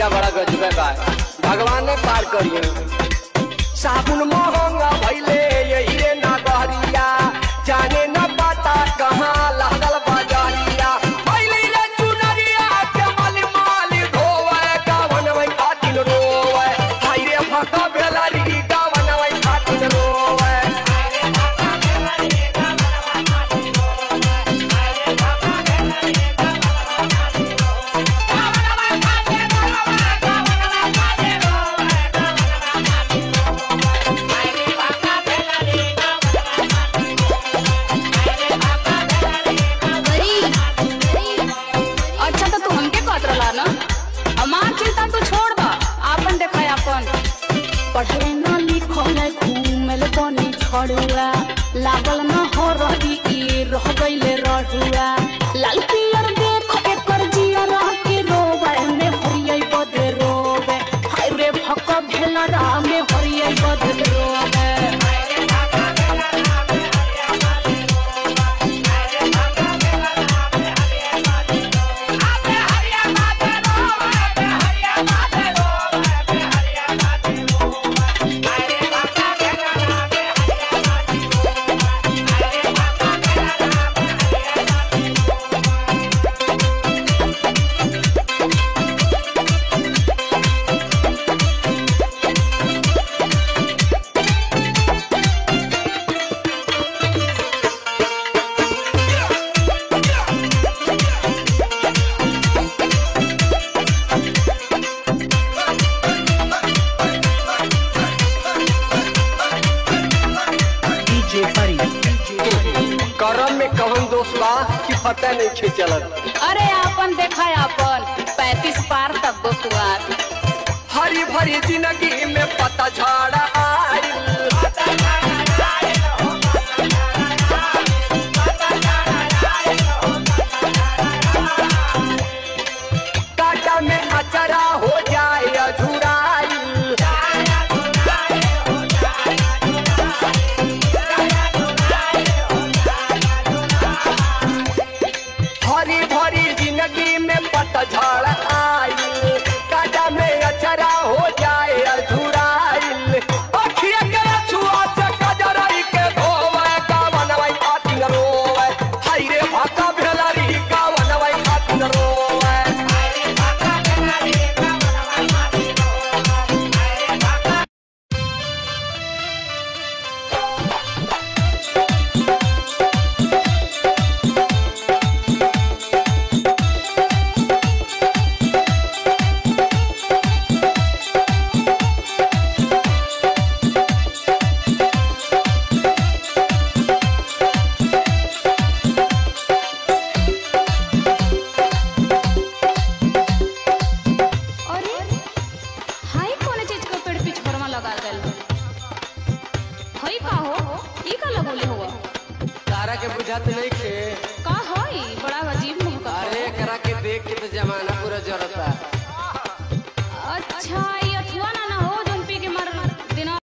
नतीजा बड़ा गजबे बा भगवान ने पार करिए साबुन महंगा भइले यही रे ना गहरिया जाने न पता कहाँ लागल बाजारिया भइले रे चुनरिया के मली माली धोवे गावन वही खातिन रोवे हाय रे फका बेलारी गावन वही खातिन रोवे गरी अच्छा तो तू हमके कहत रहला ना हमार चिंता तू छोड़ बा आपन देखा आपन पढ़े न लिखल घूमल बनी छड़ुआ लागल न हो रही ई रह गइले रहुआ लाल पियर देख एकर जिया रह के रोवे में हरियै बदे रोवे हाय रे भक भेला रा में हरियै बदे रोवे DJ Buddy. करम में कवन दोष बा कि पता नहीं खे चलत अरे आपन देखा आपन पैतीस पार तक गो कुआर हरी भरी जिंदगी में पता झाड़ा आइल काटा में अचरा हो जाए अधूराइल हरी भरी जिंदगी में पतझड़ आइल काटा में अचरा हो जाए अधूराइल अखिया के छुआ से कजरई के धोवे का बनवई खातिर रोवे हाय रे भाका भेलरी का बनवई खातिर रोवे अरे हाय कौन चीज का पेड़ पिछोरमा लगा गल हई का हो ई का लगोले हुआ तारा के बुझात नहीं खे